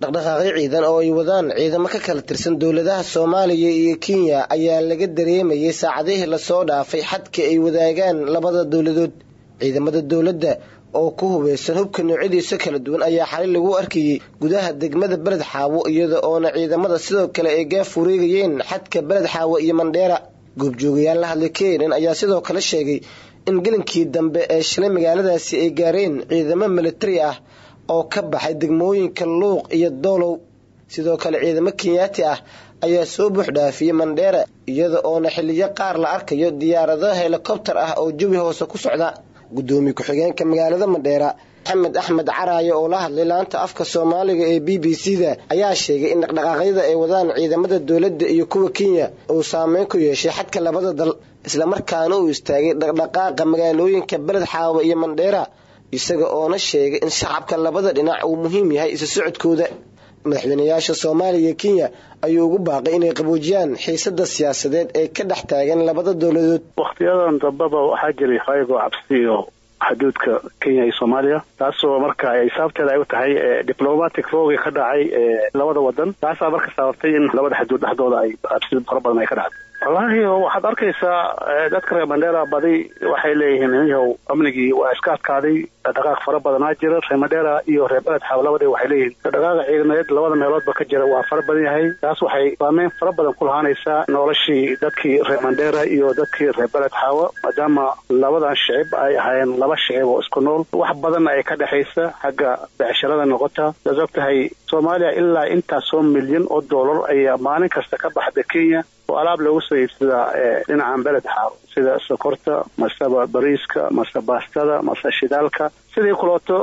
dhaqdhaqaaqyo ciidan oo ay wadaan ciidamo ka kala tirsan dowladaha soomaaliya iyo kenya ayaa laga dareemayay saacadihii lasoo dhaafay xadka ay wadaagaan labada dowladood ciidamada dowladda oo ku hubeysan hubka noocyadiisa kala duwan ayaa xalay lagu arkayey gudaha degmada beled xaawo iyada oona ciidamada sidoo kale ay gaaf wareegayeen xadka beled xaawo iyo mandheera goobjoogayaal la hadlay keenan ayaa sidoo kale sheegay in gelinkii dambe ee shalay magaaladaasi ay gaareen ciidamo militari ah oo ka baxay degmooyinka luuq iyo doolow sidoo kale ciidamo kenyaati ah ayaa soo buuxdhaafiyey mandheera iyada oona xiliyo qaar la arkayo diyaarado helikobtar ah oo jawi hoose ku socda gudoomiye ku-xigeenka magaalada mandheera maxamed axmed caraayo oo la hadlay laanta afka soomaaliga ee b b c da ayaa sheegay in dhaqdhaqaaqyada ay wadaan ciidamada dowladda iyo kuwa kenya uu saameyn ku yeeshay xadka labada dal islamarkaana uu istaagay dhaqdhaqaaqa magaalooyinka beled xaawa iyo mandheera isaga oona sheegay in shacabka labada dhinac uu muhiim yahay isu socodkooda madaxweynayaasha soomaaliya iyo kenya ayuu ugu baaqay inay qaboojiyaan xiisada siyaasadeed ee ka dhex taagan labada dowladood wakhtiyadan dambaba waxaa jiray ayagoo cabsi iyo xuduudka kenya iyo soomaaliya taasoo marka saabteeda ay u tahay diplomatic roogi ka dhacay labada wadan taasaa marka sababtay in labada xuduud dhexdooda ay cabsi fara badan ay ka dhacday wallaahi waxaad arkaysaa dadka reer mandheera badi waxay leeyihiin yahow amnigii waa iska adkaaday dhaqaaq fara badanaa jira reer mandheera iyo reer beled xaaw labada waxay leeyihiin dhaqaaqa ciidamadeed labada meeloodba ka jira waa fara badan yahay taas waxay saameyn fara badan ku lahaanaysaa noloshii dadkii reer mandheera iyo dadkii reer beled xaawa maadaama labadan shicib ay ahaayeen laba shicib oo isku nool wax badan ay ka dhexaysa xagga becshirada noqota saas og tahay soomaaliya ilaa intaasoo milyan oo doolar ayaa maalin kasta ka baxda kenya oo alaab loogu soo iibsadaa dhinacan beled xaawo sida sokorta maseba bariiska mase baastada mase shidaalka sidii kulooto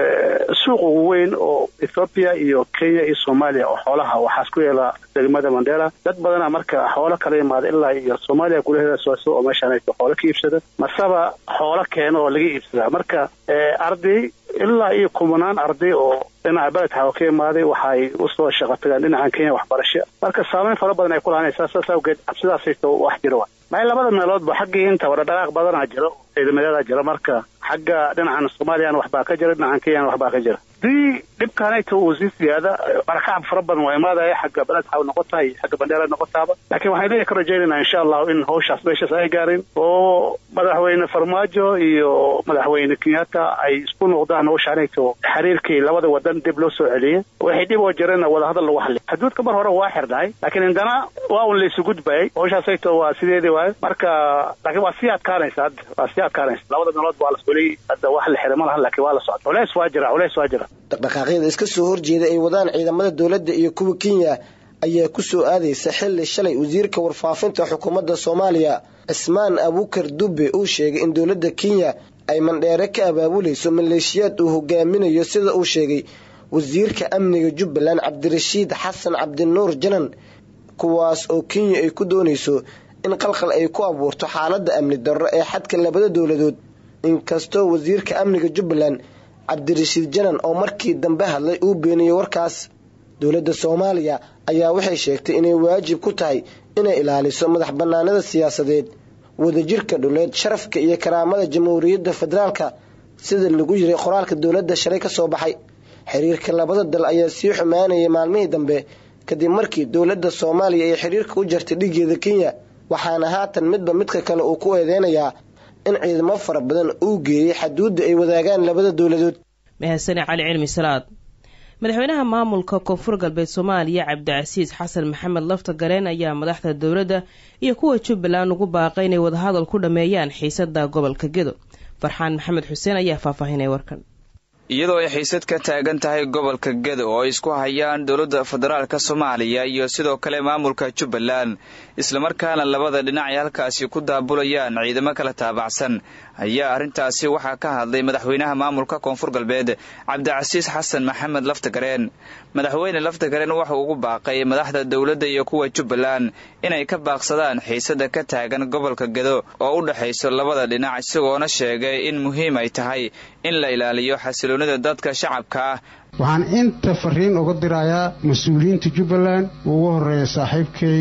suuq ugu weyn oo ethoobiya iyo kenya iyo soomaaliya oo xoolaha waxaas ku yeela degmada mandheera dad badana marka xoolo kala imaada ilaa iyo soomaaliya gudaheeda sooso oo meeshaan xoolo ka iibsada maseba xoolo keena oo laga iibsadaa marka arday ilaa iyo kumanaan arday oo dhinaca beled xaawo ka imaaday waxay usoo shaqo tagaan dhinacan kenya waxbarasho marka saameyn fara badan ay ku lahanaysaa saas awgeed cabsidaasayto wax jira wa maay labada meeloodba xaggii intaba dhaqaaq badanaa jiro ciidamadeedaa jira marka xagga dhinacan soomaaliyana waxbaa ka jira dhinacan kenyana waxbaa ka jira hadii dhibkaanayta uu sii siyaada barakacab fara badan waa imaadaya xagga beled xaaw noqotaha iyo xagga bandheera noqotaaba laakiin waxaan leeya ka rajaynayna insha allahu in hawshaas meeshaas ay gaarin oo madaxweyne farmaajo iyo madaxweyne kenyatta ay isku noqdaan hawshaanayto xiriirkii labada wadan dib loo soo celiyay waxay dhib oo jireenna wadahadal lagu hadlay xuduudka mar hore waa xirnahay laakiin indana waa un laysu gudbayay hawshaasayto waa sideedii waayo marka laakiin waa sii adkaanaysa hadda waa sii adkaanaysa labada meelood waa la soliyey hadda wax la xiray ma lahan laakiin waa la socda culeys waa jira culeys waa jira dhaqdhaqaaqyada iska soo horjeeda ay wadaan ciidamada dowladda iyo kuwa kenya ayaa ku soo aadaysa xilli shalay wasiirka warfaafinta xukuumadda soomaaliya cismaan abuukar dube uu sheegay in dowladda kenya ay mandheere ka abaabulayso maleeshiyaad uu hogaaminayo sida uu sheegay wasiirka amniga jubbaland cabdirashiid xasan cabdinuur janan kuwaas oo kenya ay ku doonayso in qalqal ay ku abuurto xaaladda amni darro ee xadka labada dowladood inkastoo wasiirka amniga jubbaland cabdirashiid janan oo markii dambe hadlay uu beeniyey warkaas dowladda soomaaliya ayaa waxay sheegtay inay waajib ku tahay inay ilaaliso madax bannaanida siyaasadeed wadajirka dhuleed sharafka iyo karaamada jamhuuriyadda federaalka sida lagu yiray qoraalka dowladda shalay ka soo baxay xiriirka labada dal ayaa sii xumaanayay maalmihii dambe kadib markii dowladda soomaaliya ay xiriirka u jartay dhigeeda kenya waxaana haatan midba midka kale uu ku eedeynayaa in ciidamo fara badan uu geeyey xaduudda ay wadaagaan labada dowladood mahadsane cali cilmi salaad madaxweynaha maamulka koonfur galbeed soomaaliya cabdicasiis xasan maxamed lafta gareen ayaa madaxda dowladda iyo kuwa jubbaland ugu baaqay inay wadahadal ku dhammeeyaan xiisada gobolka gedo farxaan maxamed xuseen ayaa faahfaahinaya warkan iyadoo ay xiisad ka taagan tahay gobolka gedo oo ay isku hayaan dowladda federaalka soomaaliya iyo sidoo kale maamulka jubbaland islamarkaana labada dhinac ay halkaasi ku daabulayaan ciidamo kala taabacsan ayaa arrintaasi waxaa ka hadlay madaxweynaha maamulka koonfur galbeed cabdicasiis xasan maxamed laftagareen madaxweyne laftagareen wuxuu ugu baaqay madaxda dowladda iyo kuwa jubbaland inay ka baaqsadaan xiisada ka taagan gobolka gedo oo u dhexayso labada dhinac isagoona sheegay in muhiim ay tahay in la ilaaliyo xasiloonida dadka shacabka ah waxaan inta fariin uga dirayaa mas-uuliyiinta jubbaland ugu horreeya saaxiibkay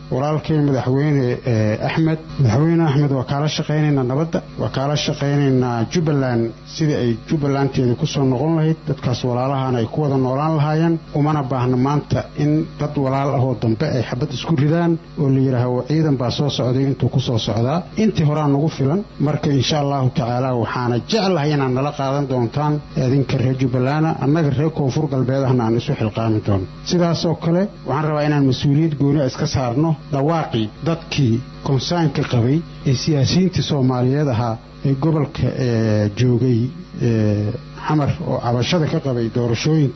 walaalkay madaxweyne axmed madaxweyne axmed waa kaala shaqaynaynaa nabadda waa kaala shaqaynaynaa jubbaland sidii ay jubbalandteeda ku soo noqon lahayd dadkaas walaalahaana ay ku wada noolaan lahaayeen umana baahna maanta in dad walaal ahoo dambe ay xabad isku ridaan oo la yidhaaho ciidan baa soo socday intuu ku soo socdaa intii horaa nagu filan marka insha allahu tacaala waxaana jeclahay inaad nala qaadan doontaan idinka reer jubbalanda annaga reer koonfur galbeed ahna aan isu xilqaami doono sidaasoo kale waxaan rabaa inaan mas-uuliyad gooni iska saarno dhawaaqii dadkii konsaynka qabay ee siyaasiyiintii soomaaliyeed ahaa ee gobolka joogay xamar oo cabashada ka qabay doorashooyinka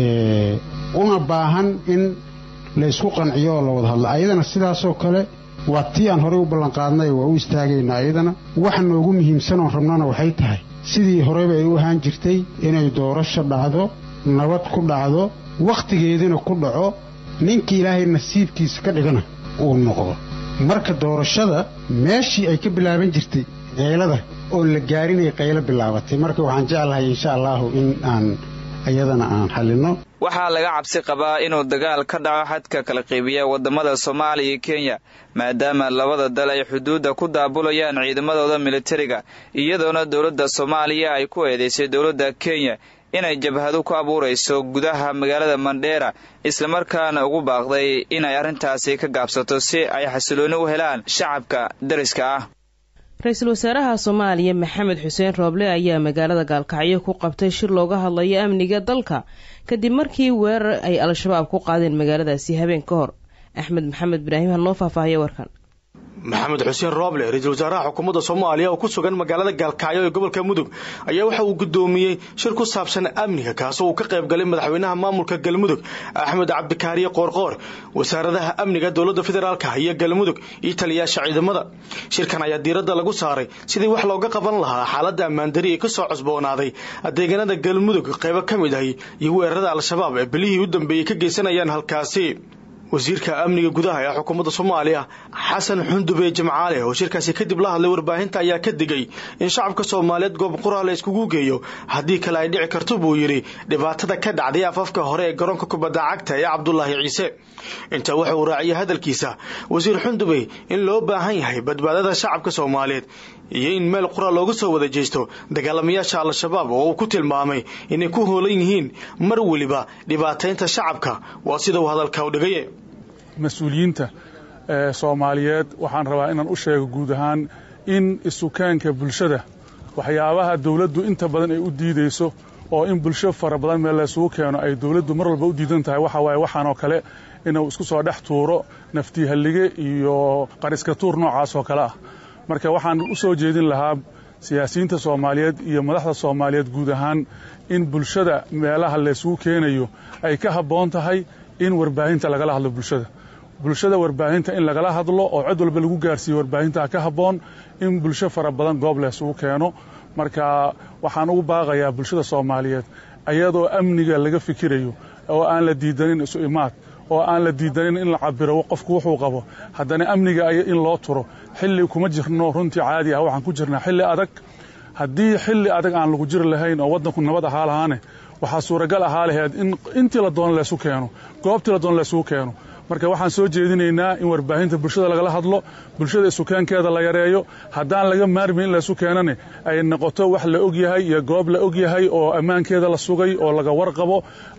una baahan in la ysku qanciyo oo la wada hadlo ayadana sidaasoo kale waa tii aan horey u ballanqaadnay waa u istaagaynaa ayadana waxa noogu muhiimsanoon rabnana waxay tahay sidii horeyba ay u ahaan jirtay inay doorasho dhacdo nabad ku dhacdo wakhtigeedina ku dhaco ninka ilaahay nasiibkiisa ka dhigana uu noqdo marka doorashada meeshii ay ka bilaaban jirtay qaylada oo la gaarinay qaylo bilaabatay marka waxaan jeclahay insha allaahu in aan iyadana aan xallinno waxaa laga cabsi qabaa inuu dagaal ka dhaco xadka kala qeybiya waddamada soomaaliya iyo kenya maadaama labada dal ay xuduudda ku daabulayaan ciidamadooda militariga iyadoona dowladda soomaaliya ay ku eedeysay dowladda kenya inay jabhadu ku abuurayso gudaha magaalada mandheera islamarkaana ugu baaqday inay arrintaasi ka gaabsato si ay xasilooni u helaan shacabka dariska ah ra-iisul wasaaraha soomaaliya maxamed xuseen rooble ayaa magaalada gaalkacyo ku qabtay shir looga hadlayo amniga dalka kadib markii weerar ay al-shabaab ku qaadeen magaaladaasi habeen ka hor axmed maxamed ibraahim hanoo faahfaahiya warkan maxamed xuseen rooble ra-iisul wasaaraha xukuumadda soomaaliya oo ku sugan magaalada gaalkacyo ee gobolka mudug ayaa waxa uu gudoomiyey shir ku saabsan amniga kaasoo uu ka qayb galay madaxweynaha maamulka galmudug axmed cabdikaariye qoorqoor wasaaradaha amniga dowladda federaalka iyo galmudug iyo taliyaasha ciidamada shirkan ayaa diiradda lagu saaray sidii wax looga qaban lahaa xaaladda ammaandari ee kasoo cusboonaaday deegaanada galmudug qaybo ka mid ahi iyo weerarada al-shabaab ee bilihii u dambeeyey ka geysanayaan halkaasi wasiirka amniga gudaha ee xukuumadda soomaaliya xasan xundube jimcaale oo shirkaasi kadib la hadlay warbaahinta ayaa ka digay in shacabka soomaaliyeed goob qura la iskugu geeyo haddii kale ay dhici karto buu yidhi dhibaatada ka dhacday afafka hore ee garoonka kubadda cagta ee cabdulaahi ciise intaa waxa uu raaciyay hadalkiisa wasiir xundube in loo baahan yahay badbaadada shacabka soomaaliyeed iyo in meel qura looga soo wada jeesto dagaalamayaasha al-shabaab oo uu ku tilmaamay inay ku hoolan yihiin mar weliba dhibaataynta shacabka waa sida uu hadalka u dhigaye mas-uuliyiinta soomaaliyeed waxaan rabaa inaan u sheego guud ahaan in isukaanka bulshada waxyaabaha dowladdu inta badan ay u diidayso oo in bulsho fara badan meel laysugu keeno ay dowladdu mar walba u diidan tahay waxa waaye waxaanoo kale inuu isku soo dhex tuuro naftihallige iyo qariska tuur noocaas oo kale ah marka waxaan u soo jeedin lahaa siyaasiyiinta soomaaliyeed iyo madaxda soomaaliyeed guud ahaan in bulshada meelaha laysugu keenayo ay ka habboon tahay in warbaahinta lagala hadlo bulshada bulshada warbaahinta in lagala hadlo oo cid walba lagu gaarsiiyo warbaahinta ka habboon in bulsho fara badan goob laysugu keeno marka waxaan ugu baaqayaa bulshada soomaaliyeed ayadoo amniga laga fikirayo oo aan la diidanin isu imaad oo aan la diidanin in la cabiro qofku wuxuu qabo haddana amniga in loo turo xilli kuma jirno runtii caadi ah waxaan ku jirnaa xilli adag haddii xilli adag aan lagu jiri lahayn oo waddanku nabad ahaa lahaane waxaa suuragal ahaa laheyd in intii la doono laysu keeno goobtii la doono laysugu keeno marka waxaan soo jeedinaynaa in warbaahinta bulshada lagala hadlo bulshada isukeenkeeda la yareeyo haddaan laga maarmin in laysu keenane ay noqoto wax la ogyahay iyo goob la ogyahay oo ammaankeeda la sugay oo laga warqabo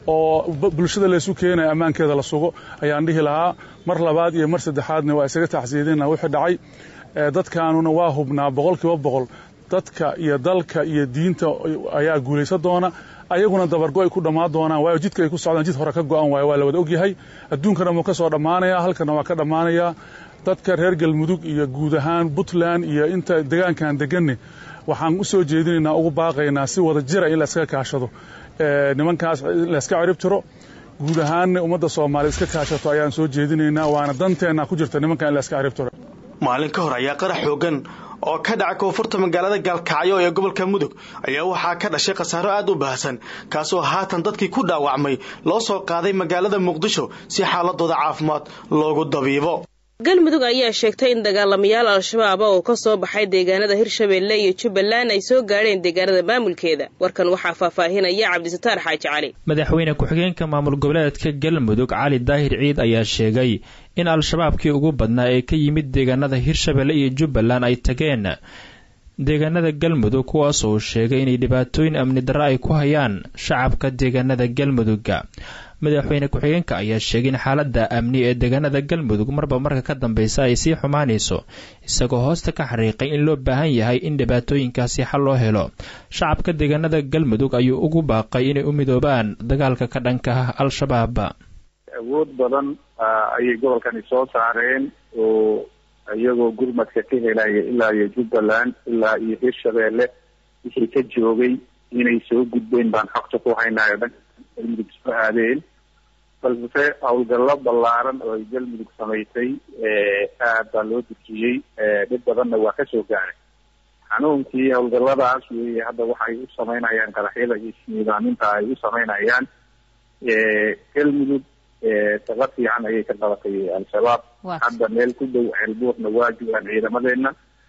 oo bulshada laysu keenaya ammaankeeda la sugo ayaan dhihi lahaa mar labaad iyo mar saddexaadna waa isaga taxsiidina wixii dhacay dadkaanuna waa hubnaa boqol kiiba boqol dadka iyo dalka iyo diinta ayaa guulaysan doona ayaguna dabargo ay ku dhammaan doonaan waayo jidka ay ku socdaan jid hore ka go'an waayo waa la wada ogyahay adduunkana wuu ka soo dhammaanayaa halkana waa ka dhammaanayaa dadka reer galmudug iyo guud ahaan puntland iyo inta degaankan deganne waxaan u soo jeedinaynaa ugu baaqaynaa si wada jira in la iskaga kaashado nimankaas la iska cirib tiro guud ahaanna ummadda soomaaliya iska kaashato ayaan soo jeedinaynaa waana danteenna ku jirta nimankan in la iska cirib tiro maalin ka hor ayaa qarax xoogan oo ka dhaca koonfurta magaalada gaalkacyo ee gobolka mudug ayaa waxaa ka dhashay khasaaro aad u baahsan kaasoo haatan dadkii ku dhaawacmay loo soo qaaday magaalada muqdisho si xaaladooda caafimaad loogu dabiibo galmudug ayaa sheegtay in dagaalamayaal al-shabaab oo ka soo baxay deegaanada hirshabeelle iyo jubbaland ay soo gaadheen deegaanada maamulkeeda warkan waxaa faahfaahinaya cabdisataar xaaji cali madaxweyne ku-xigeenka maamul goboleedka galmudug cali daahir ciid ayaa sheegay in al-shabaabkii ugu badnaa ee ka yimid deegaanada hirshabeelle iyo jubbaland ay tageen deegaanada galmudug kuwaas uu sheegay inay dhibaatooyin amni darro ay ku hayaan shacabka deegaanada galmudugga madaxweyne ku-xigeenka ayaa sheegay in xaaladda amni ee deegaanada galmudug marba marka ka dambeysa ay sii xumaanayso isagoo hoosta ka xariiqay in loo baahan yahay in dhibaatooyinkaasi xal loo helo shacabka deegaanada galmudug ayuu ugu baaqay inay u midoobaan dagaalka ka dhanka ah al-shabaab awood badan ayay gobolkani soo saareen oo iyagoo gurmadka ka helaya ilaa iyo jubbaland ilaa iyo hirshabeelle wixii ka joogay inay soo gudbeen baan xogta ku haynayo dhanka galmudug soo aadeen balse howlgallo ballaaran oo ay galmudug samaysay aad baa loo dejiyey dhib badanna waa kasoo gaaray xanuunkii howlgalladaas weeye hadda waxay u samaynayaan qaraxyada iyo isniidaaminta ay u samaynayaan galmudug shaqo fiican ayay ka qabatay al-shabaab hadda meel ku dhow ceelbuurna waa joogaan ciidamadeena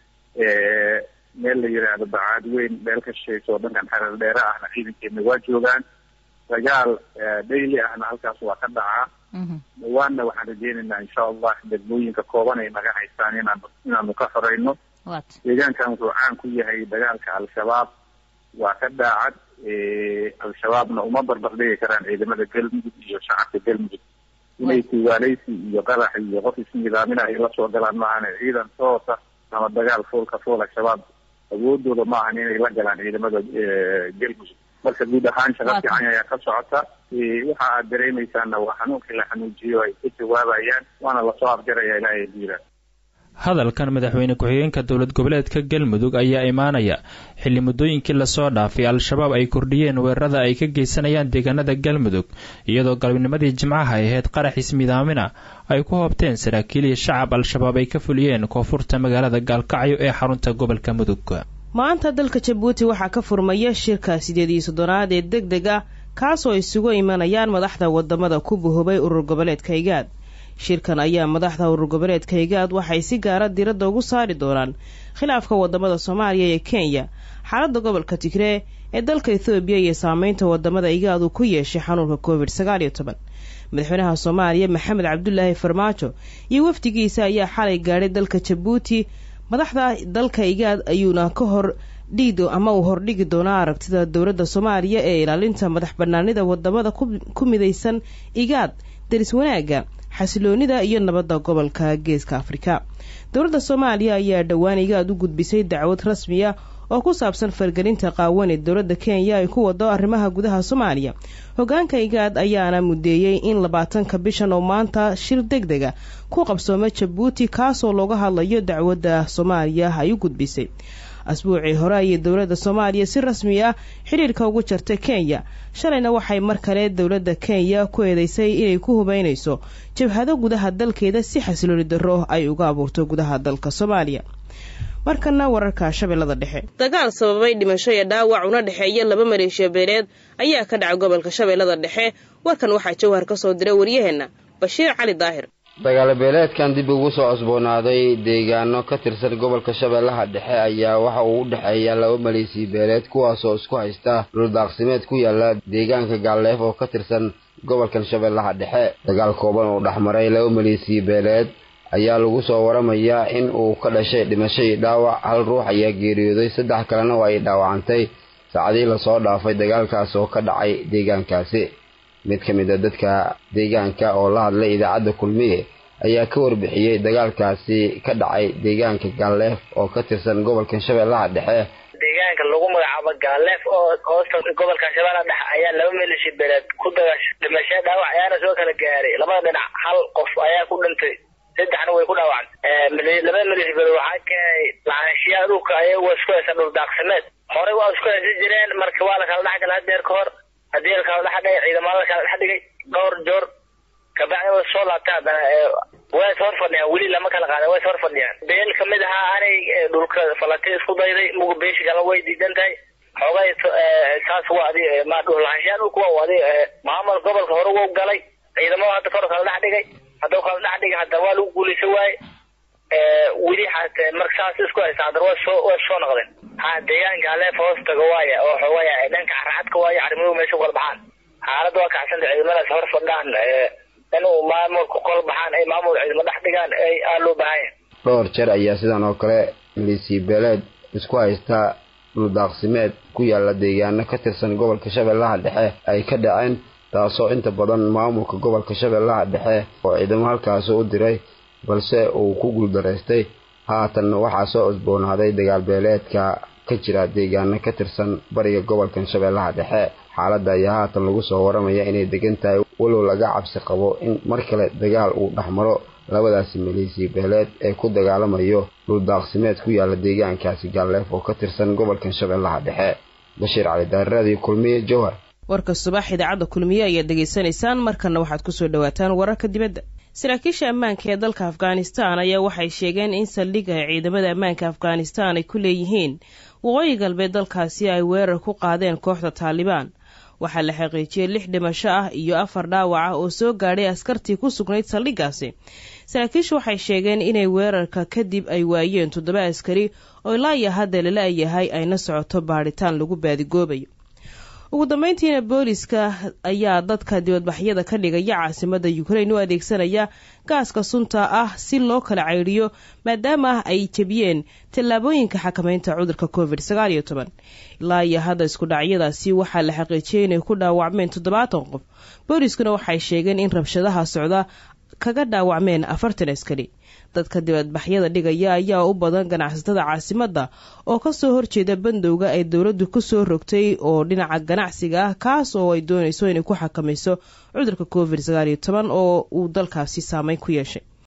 meel la yidhaahdo bacaad weyn meel ka shishayso oo dhankan xereer dheere ahna ciidankeena waa joogaan dagaal daily ahna halkaas waa ka dhacaa dhawaanna waxaan rajeynaynaa insha allah degmooyinka kooban ay naga haystaan inaan inaanu ka xoreyno deegaankan wuxuu caan ku yahay dagaalka al-shabaab waa ka daacad al-shabaabna uma barbardhigi karaan ciidamada galmudug iyo shacabka galmudug inay tuwaaleysi iyo qarax iyo qof isnidaamin ay la soo galaan maahan ciidan toosa ama dagaal foolka fool al-shabaab awoodooda ma ahan inay la galaan ciidamada galmudug marka guud ahaan shaqa fiican ayaa ka socota waxa aad dareemaysaana waa xanuunkii la xanuujiyo ay ka jawaabayaan waana lasoo afjaraya ilaahay diira hadalkan madaxweyne ku-xigeenka dowlad goboleedka galmudug ayaa imaanaya xilli muddooyinkii lasoo dhaafay al-shabaab ay kordhiyeen weerarada ay ka geysanayaan deegaanada galmudug iyadoo galabnimadii jimcaha ay ahayd qarax ismidaamina ay ku hoobteen saraakiil iyo shacab al-shabaab ay ka fuliyeen koonfurta magaalada gaalkacyo ee xarunta gobolka mudug maanta dalka jabuuti waxaa ka furmaya shirka sideed iyo soddonaad ee deg deg ah kaasoo isugu imanayaan madaxda wadamada ku buhubay urur goboleedka igaad shirkan ayaa madaxda urur goboleedka igaad waxay si gaara diradda ugu saari doonaan khilaafka wadamada soomaaliya iyo kenya xaaladda gobolka tigree ee dalka ethoobiya iyo saameynta wadamada igaad uu ku yeeshay xanuunka covid sagaal iyo toban madaxweynaha soomaaliya maxamed cabdulaahi farmaajo iyo wafdigiisa ayaa xalay gaadhay dalka jabuuti madaxda dalka igaad ayuuna ka hor dhiido ama uu hordhigi doonaa aragtida dowladda soomaaliya ee ilaalinta madax banaanida wadamada ku midaysan igaad daris wanaaga xasiloonida iyo nabadda gobolka geeska afrika dowladda soomaaliya ayaa dhowaan igaad u gudbisay dacwad rasmiya oo ku saabsan fargelinta qaawan ee dowladda kenya ay ku wado arrimaha gudaha soomaaliya hogaanka igaad ayaana mudeeyey in labaatanka bishan oo maanta shir deg dega ku qabsooma jabuuti kaasoo looga hadlayo dacwadda soomaaliya ay u gudbisay asbuucii hore ayay dowladda soomaaliya si rasmi ah xidhiirka ugu jartay kenya shalayna waxay mar kale dowladda kenya ku eedeysay inay ku hubeynayso jabhado gudaha dalkeeda si xasilooni darro ay uga abuurto gudaha dalka soomaaliya markana wararka shabeellada dhexe dagaal sababay dhimasho iyo dhaawac una dhexeeya laba maleeshiya beeleed ayaa ka dhacay gobolka shabeellada dhexe warkan waxaa jawhar ka soo diray waryaheena bashiir cali daahir dagaalo beeleedkan dib ugu soo cusboonaaday deegaano ka tirsan gobolka shabeellaha dhexe ayaa waxa uu u dhexeeya laba maleesiya beeleed kuwaasoo isku haysta dhuldaaqsimeed ku yaala deegaanka gaalleef oo ka tirsan gobolkan shabeellaha dhexe dagaal kooban oo dhexmaray laba maleesiya beeleed ayaa lagu soo waramayaa in uu ka dhashay dhimasho iyo dhaawac hal ruux ayaa geeriyooday saddex kalena oo ay dhaawacantay saacadii lasoo dhaafay dagaalkaas oo ka dhacay deegaankaasi mid ka mid a dadka deegaanka oo la hadlay idaacadda kulmiye ayaa ka warbixiyey dagaalkaasi ka dhacay deegaanka gaalleef oo ka tirsan gobolka shabeellaha dhexe deegaanka lagu magacaabo gaalleef oo hoosta gobolka shabeellaha dhexe ayaa laba melishi beeleed ku dagashay dhimasho dhaawac ayaana soo kala gaaray labada dhinac hal qof ayaa ku dhintay saddexna way ku dhaawacantay labada melishi beeleed waxaa keenay lacaanshiyaha dhulka ayaga isku haysa dhul daaqsimeed horey waa isku haysan jireen marka waa la kala dhex gala hadeer ka hor haddii la kala dhex dhigay ciidamada la kala dhex dhigay dhowr joor kabacdi way soo laabtay haddana way is hor fadhiyaan weli lama kala qaadan way is hor fadhiyaan beel kamid ahaa anay dhulka falatay isku dayday mugu beeshi kala way diidan tahay xoogay saas waa adi ma dhulahaanshaha dhulka waa adi maamul gobolka hore wuu galay ciidamada hadda kor kala dhex dhigay haddau kala dhex dhiga haddana waa lagu guulaysa waaye weli hatee marka saas isku haysa haddana waa soo waa soo noqdeen ha deegaanka aleef hoos tago waaya oo xogaya dhanka caracadka waayo arrimuhu meesha kala baxaan xaaladda waa kacsanta ciidamadaas hor fadhaan inuu maamulka kol baxaan ay maamul ciidamo dhex dhigaan ay aa loo baahanya dhowr jeer ayaa sidan oo kale maleesiya beeleed isku haysta dhuldaaqsimeed ku yaala deegaano ka tirsan gobolka shabeellaha dhexe ay ka dhaceen taasoo inta badan maamulka gobolka shabeellaha dhexe oo ciidamo halkaasi u diray balse uu ku guuldaraystay haatan waxaa soo cusboonaaday dagaal beeleedka ka jira deegaano ka tirsan bariga gobolkan shabeellaha dhexe xaaladda ayaa haatan lagu soo waramaya inay degan tahay walow laga cabsi qabo in mar kale dagaal uu dhexmaro labadaasi maleesiya beeleed ee ku dagaalamayo dhuldaaqsimeed ku yaala deegaankaasi gaalleef oo ka tirsan gobolkan shabeellaha dhexe bashiir cali daariraadii kulmiye jowhar warka subax idaacadda kulmiye ayaad degeysanaysaan markanna waxaad kusoo dhawaataan wararka dibadda saraakiisha ammaanka ee dalka afghanistan ayaa waxay sheegeen in saldhigga ciidamada ammaanka afghanistan ay ku leeyihiin waqooyi galbeed dalkaasi ay weerar ku qaadeen kooxda taalibaan waxaa la xaqiijiyey lix dhimasho ah iyo afar dhaawac ah oo soo gaadhay askartii ku sugnayd saldhiggaasi saraakiishu waxay sheegeen inay weerarka kadib ay waayeen toddoba askari oo ilaa iyo hadda lala yahay ayna socoto baadhitaan lagu baadigoobayo ugu dambeyntiina booliska ayaa dadka dibadbaxyada ka dhigaya caasimada ukrain u adeegsanaya gaaska sunta ah si loo kala ceyriyo maadaama ay jebiyeen tallaabooyinka xakameynta cudurka covid ilaa iyo hadda isku dhacyadaasi waxaa la xaqiijiyey inay ku dhaawacmeen toddobaatan qof booliskuna waxay sheegeen in rabshadaha socda kaga dhaawacmeen afartan askari dadka dibadbaxyada dhigaya ayaa u badan ganacsatada caasimadda oo kasoo horjeeda bandowga ay dowladdu kusoo rogtay oo dhinaca ganacsiga ah kaas oo ay doonayso inay ku xakamayso cudurka covid oo uu dalkaasi saameyn ku yeeshay